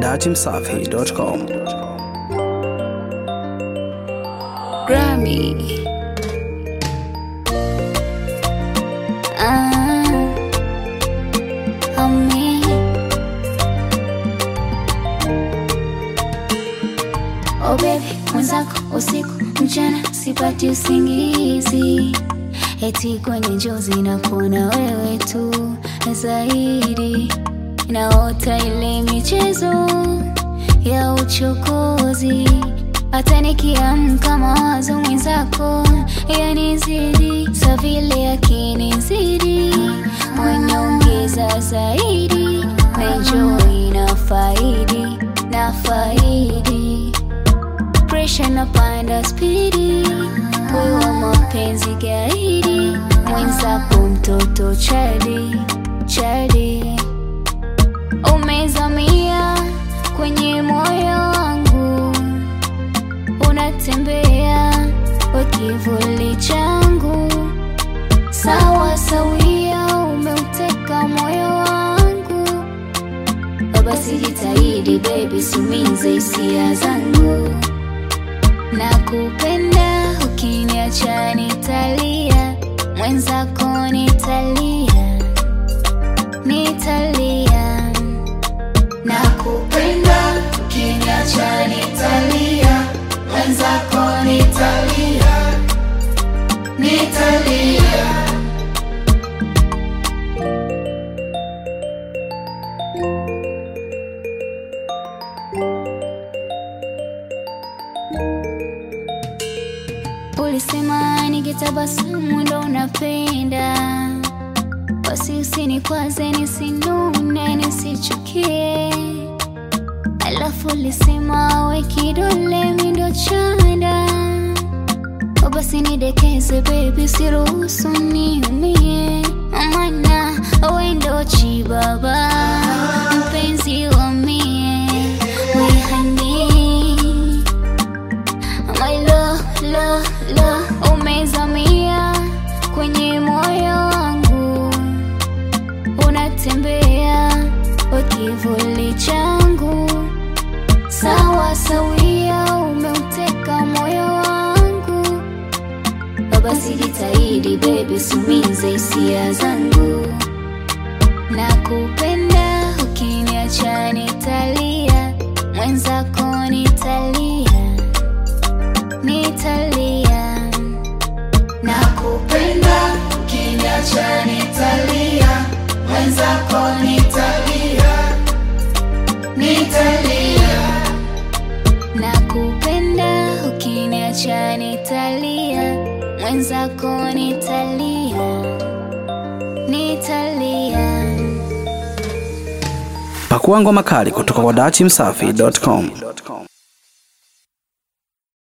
dachimsafi.com. Grammy. Ah, homie. Oh baby, mwenzako usiku mchana sipati usingizi, eti kwenye njozi nakuona wewe tu zaidi, naota ile michezo ya uchokozi, hata nikiamka mawazo mwenzako yanizidi, sa vile yakinizidi, wanaongeza zaidi, na enjoy na faidi na faidi presha napanda spidi, wewe mapenzi gaidi, mwenzako mtoto chadi chadi, umezamia kwenye moyo wangu, unatembea we kivuli changu, sawa sawia, umeuteka moyo wangu, basi jitahidi baby, sumize hisia zangu nakupenda ukiniacha nitalia, mwenzako nitalia, nitalia. Nakupenda ukiniacha nitalia, mwenzako nitalia, nitalia. Ulisema nikitabasamu ndo unapenda, basi usinikwaze, nisinune, nisichukie. Alafu ulisema we kidole mi ndo chanda, o basi nidekeze baby, siruhusu niumie, maana we ndo chibaba, mpenzi wa mie, we honey My love, love, love, umezamia kwenye moyo wangu, unatembea kwa kivuli changu, sawa sawia, umeuteka moyo wangu, basi jitahidi baby, sumize hisia zangu, nakupenda, ukiniacha nitalia, mwenzako nitalia nitalia nakupenda ukiniacha nitalia mwenzako nitalia nitalia nakupenda ukiniacha nitalia mwenzako nitalia nitalia Pakua ngoma kali kutoka kwa dachimsafi.com.